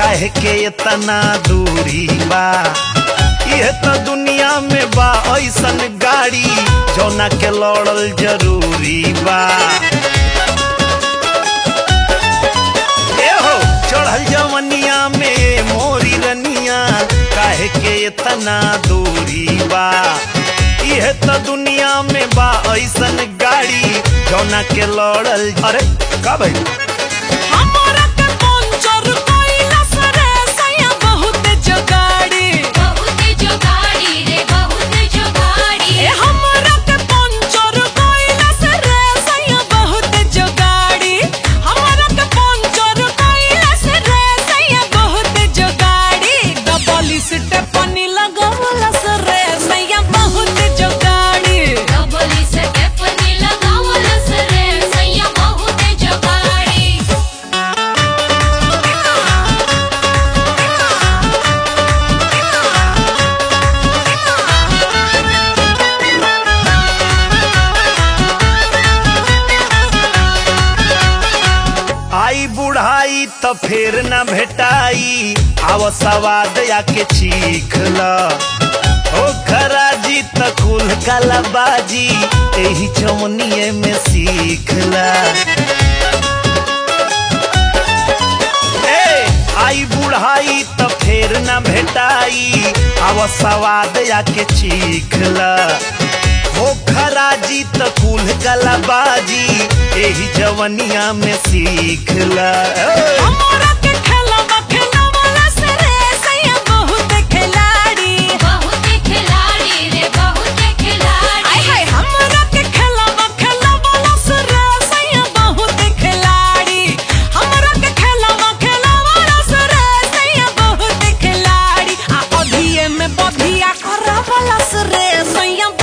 काहे के इतना दूरी बा यह तो दुनिया में बा ऐसन गाड़ी जौना के लड़ल जरूरी बा ए हो चढ़ल जवनिया में मोरी रनिया काहे के इतना दूरी बा यह तो दुनिया में बा ऐसन गाड़ी जौना के लड़ल अरे का भाई हमरा के पंचर कइलस रे सैया बहुत जोगाड़ी बहुत जोगाड़ी रे बहुत जोगाड़ी ए हमरा के पंचर कइलस रे सैया बहुत जोगाड़ी हमरा के पंचर कइलस रे सैया बहुत जोगाड़ी डबल स्टेपनी लगवलस रे सैया बहुत जोगाड़ी डबल स्टेपनी लगावलस रे सैया बहुत जोगाड़ी आई बुढ़ाई तो फिर न भेटाई आव सवाद आके चीख ल ओ खराजी त कुल कलाबाजी एही चमनिए में सीख ल ए आई बुढ़ाई तो फिर न भेटाई आव सवाद आके चीख ल हो खराजी त कुल कलाबाजी एही जवनिया में सीख ल हमरा के खेलवा खेलवलस रे सैया बहुत खिलाड़ी बहुत खिलाड़ी रे बहुत खिलाड़ी आय हाय हमरा के खेलवा खेलवलस रे सैया बहुत खिलाड़ी हमरा के खेलवा खेलवलस रे सैया बहुत खिलाड़ी आ अभिये में बधिया करवलस रे सैया